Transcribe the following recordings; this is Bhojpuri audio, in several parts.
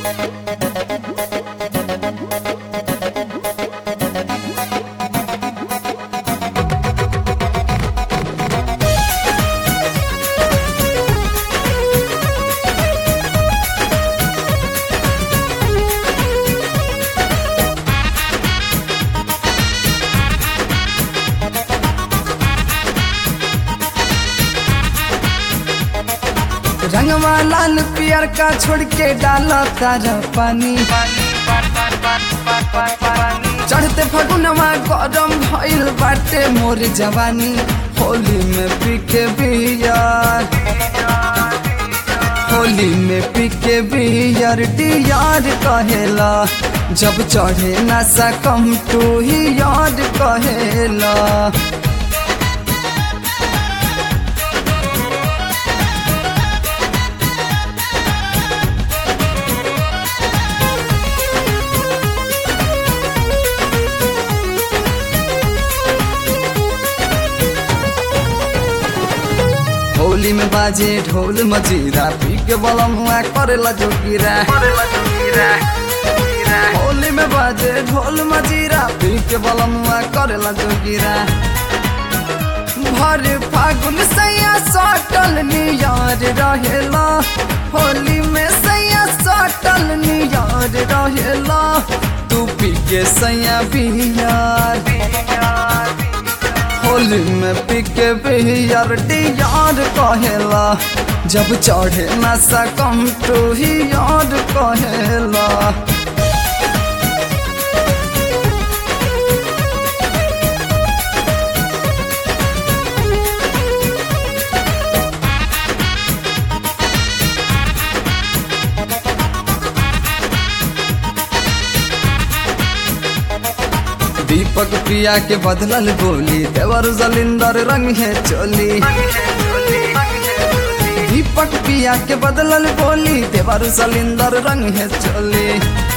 रंगवा लाल पियर का छोड़ के डाला तारा पानी चढ़ते फगुनवा गरम भइल बाटे मोर जवानी होली में पी के बियर होली में पी के बियर डियर कहेला जब चढ़े नशा कम टू ही याद कहेला होली में बाजे ढोल मजीरा पी के बलम हुआ करेला जोगिरा होली में बाजे ढोल मजीरा पी के बलम हुआ करेला जोगिरा भर फागुन सैया सटल नियार रहेला होली में सैया सटल नियार रहेला तू पी के सैया बिहार होली में पी के बिहार डियार कहेला जब चढ़े नशा कम टू ही याद कहेला दीपक पिया के बदलल बोली देवर जलिंदर रंग है चोली दीपक पिया के बदलल बोली देवर जलिंदर रंग है चोली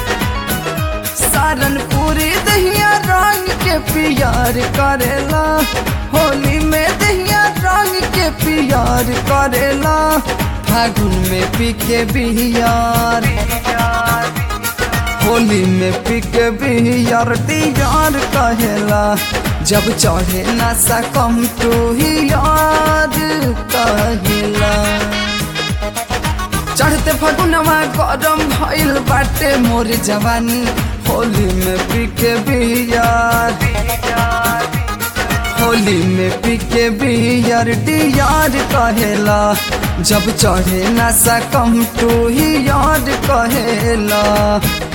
सारनपुरी दहिया रंग के पियार करेला होली में दहिया रंग के पियार करेला फागुन में पी के बिहार होली में पी के बिहार डियार कहेला जब चढ़े नशा कम टू ही याद कहेला चढ़ते फगुनवा गरम भइल बाटे मोर जवानी होली में पी के बिहार होली में पी के बिहार डियार कहेला जब चढ़े नशा कम टू ही याद कहेला